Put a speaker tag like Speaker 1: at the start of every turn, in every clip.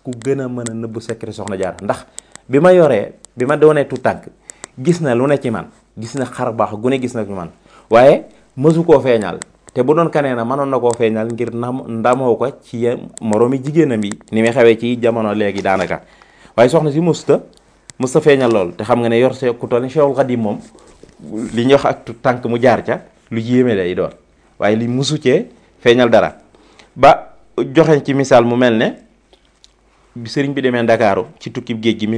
Speaker 1: ku gën a mën a nëbb secret soxna jaar ndax bi ma yoree bi ma doonee tu tànk gis na lu ne ci man gis na xar baax gu ne gis na ci man waaye mësu koo feeñal te bu doon kanee na mënoon na koo feeñal ngir nam ndamoo ko ci moroomi jigéenam yi ni muy xewee ci jamono léegi daanaka waaye soxna si musta musta feeñal lool te xam nga ne yor see ku toll ni Cheikhul Khadim moom li ñuy wax ak tu tànk mu jaar ca lu yéeme lay doon waaye li musu cee feeñal dara ba joxe ci misaal mu mel ne bi sëriñ bi demee Ndakaaru ci tukkib géej gi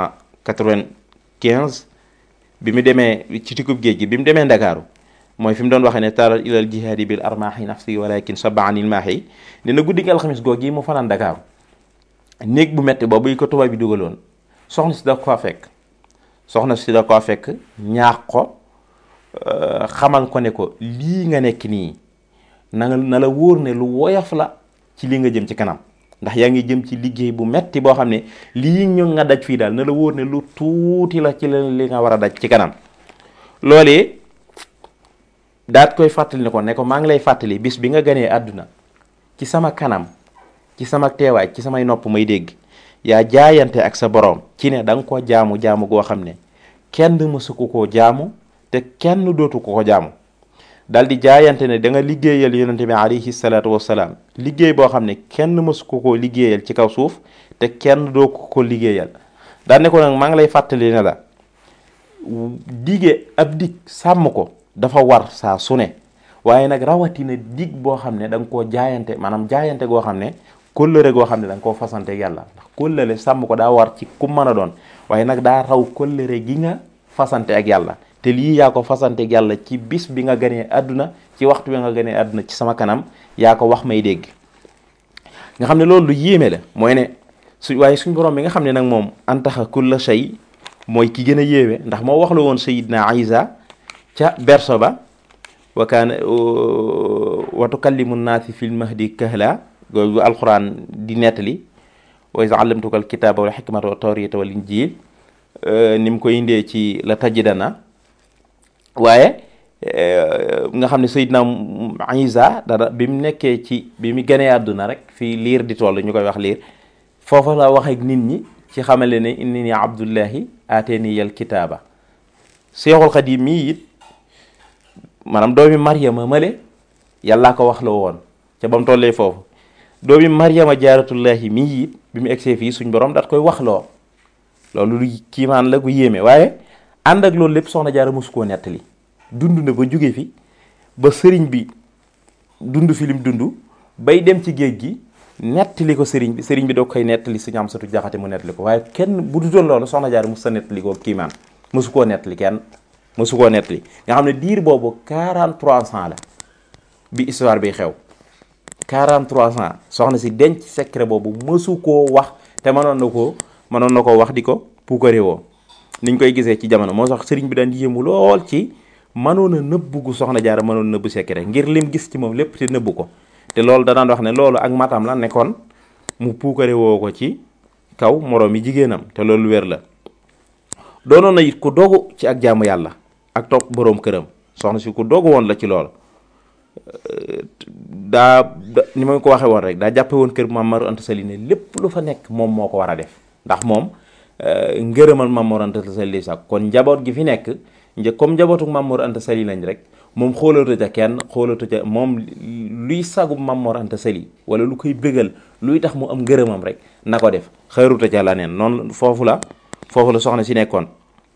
Speaker 1: 1995 bi mu demee ci tukkib géej gi bi mu demee Ndakaaru mooy fi mu doon waxee ne taral ilal jihaadi bil armaahi nafsi walakin sabaanil maahi dina guddi gi alxamis googu yi mu fanaan Ndakaaru néeg bu metti boobu yi ko tubaab bi dugaloon soxna si da ko fekk soxna si da ko fekk ñaax ko xamal ko ne ko lii nga nekk nii na nga na la wóor ne lu woyof la ci li nga jëm ci kanam ndax yaa ngi jëm ci liggéey bu metti boo xam ne lii ñu nga daj fii daal na la wóor ne lu tuuti la ci la li nga war a daj ci kanam loolee daat koy fàttali ne ko ne ko maa ngi lay fàttali bis bi nga ganee àdduna ci sama kanam ci sama teewaay ci samay nopp may dégg yaa jaayante ak sa boroom ci ne da nga ko jaamu jaamu goo xam ne kenn mësu ko koo jaamu te kenn dootu ko ko jaamu dal di jaayante ne da nga liggéeyal yonente bi alayhi salaatu wasalaam liggéey boo xam ne kenn mësu ko koo liggéeyal ci kaw suuf te kenn doo ko ko liggéeyal daan ne ko nag maa ngi lay fàttali ne la dige ab dig sàmm ko dafa war saa su ne waaye nag rawatina dig boo xam ne da nga koo jaayante maanaam jaayante goo xam ne kóllëre goo xam ne da nga koo fasante yàlla ndax kóllëre sàmm ko daa war ci ku mën a doon waaye nag daa raw kóllëre gi nga fasante ak yàlla te lii yaa ko fasante ak yàlla ci bis bi nga ganee àdduna ci waxtu bi nga ganee àdduna ci sama kanam yaa ko wax may dégg nga xam ne loolu lu yéeme la mooy ne su waaye suñ borom bi nga xam ne nag moom antaxa kulla shay mooy ki gën a yéeme ndax moo wax la woon sayidna Isa ca berso ba wa kaana wa tukallimu naasi fil mahdi kahla googu alquran di nettali wa iz allamtuka alkitaba wal hikmata wa tawrita wal injil ni mu koy indee ci la tajidana waaye nga xam ne Seydina Isa dara bi mu nekkee ci bi mu gënee àdduna rek fii liir di toll ñu koy wax liir foofa la wax ak nit ñi ci xamale ne inni ni abdullahi ateni yal kitaaba Seexul Xadiim mii it maanaam doomi Maryama male yàllaa ko wax la woon ca ba mu tollee foofu doomi Maryama jaaratullahi mii it bi mu egsee fii suñ borom daat koy wax loo loolu lu kiimaan la gu yéeme waaye ànd ak loolu lépp soxna jaara mosu koo nettali dund na ba jóge fi ba sëriñ bi dund fi lim dund bay dem ci géej gi nettali ko sëriñ bi sëriñ bi doo koy nettali suñu am satu jaxate mu nettali ko waaye kenn bu dutoon loolu soxna jaara mos sa nettali ko kiimaan mosu koo nettali kenn mosu koo nettali nga xam ne diir boobu 43 ans la bi histoire bi xew 43 ans soxna si denc secret boobu mësu koo wax te mënoon na koo mënoon na koo wax di ko puukare woo niñ koy gisee ci jamono moo sax sëriñ bi daan yéemu lool ci mënoon a nëbbu gu soxna jaara mënoon nëbbu secret ngir lim gis ci moom lépp te nëbbu ko te loolu danaan wax ne loolu ak matam la nekkoon mu puukare woo ko ci kaw moroom yi jigéenam te loolu wér la doonoon na it ku dogu ci ak jaamu yàlla ak topp boroom këram soxna si ku dogu woon la ci loolu daa ni ma ko waxee woon rek daa jàppe woon kër Maam Mor Anta Sali ne lépp lu fa nekk moom moo ko war a def ndax moom ngërëmal Maam Mor Anta Sali sax kon njaboot gi fi nekk një comme njabootu Maam Mor Anta Sali lañ rek moom xoolatu ca kenn xoolatu ca moom luy sagu Maam Mor Anta Sali wala lu koy bégal luy tax mu am ngërëmam rek na ko def xëruta ca la neen noonu foofu la foofu la soxna si nekkoon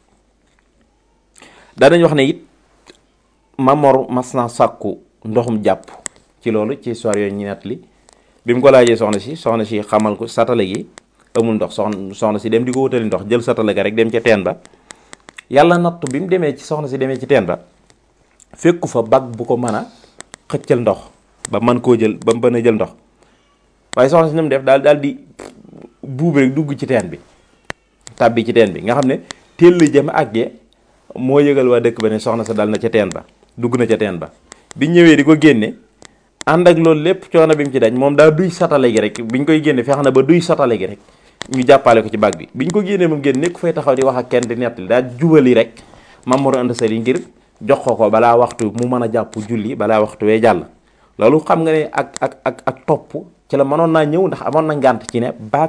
Speaker 1: daanañ wax ne it Maam Mor mas naa sàkku ndoxum jàpp ci loolu ci histoire yooyu ñu nettali bi mu ko laajee soxna si soxna si xamal ko satale gi amul ndox soxna soxna si dem di ko wutali ndox jël satale ga rek dem ca teen ba yàlla nattu bi mu demee ci soxna si demee ci teen ba fekku fa bag bu ko mën a xëccal ndox ba mën koo jël ba mën a jël ndox waaye soxna si ni mu def daal daal di buub rek dugg ci teen bi tàbbi ci teen bi nga xam ne teel la jëm àggee moo yëgal waa dëkk ba ne soxna sa dal na ca teen ba dugg na ca teen ba bi ñëwee di ko génne ànd ak loolu lépp coono bi mu ci daj moom daa duy satale gi rek biñ koy génne fex na ba duy satale gi rek ñu jàppale ko ci bag bi biñ ko génnee moom génn nekk fay taxaw di wax ak kenn di nettali daa jubali rek Maam Mor Anta Sali ngir jox ko ko balaa waxtu mu mën a jàpp julli balaa waxtu wee jàll loolu xam nga ne ak ak ak ak topp ci la mënoon naa ñëw ndax amoon na ngànt ci ne baag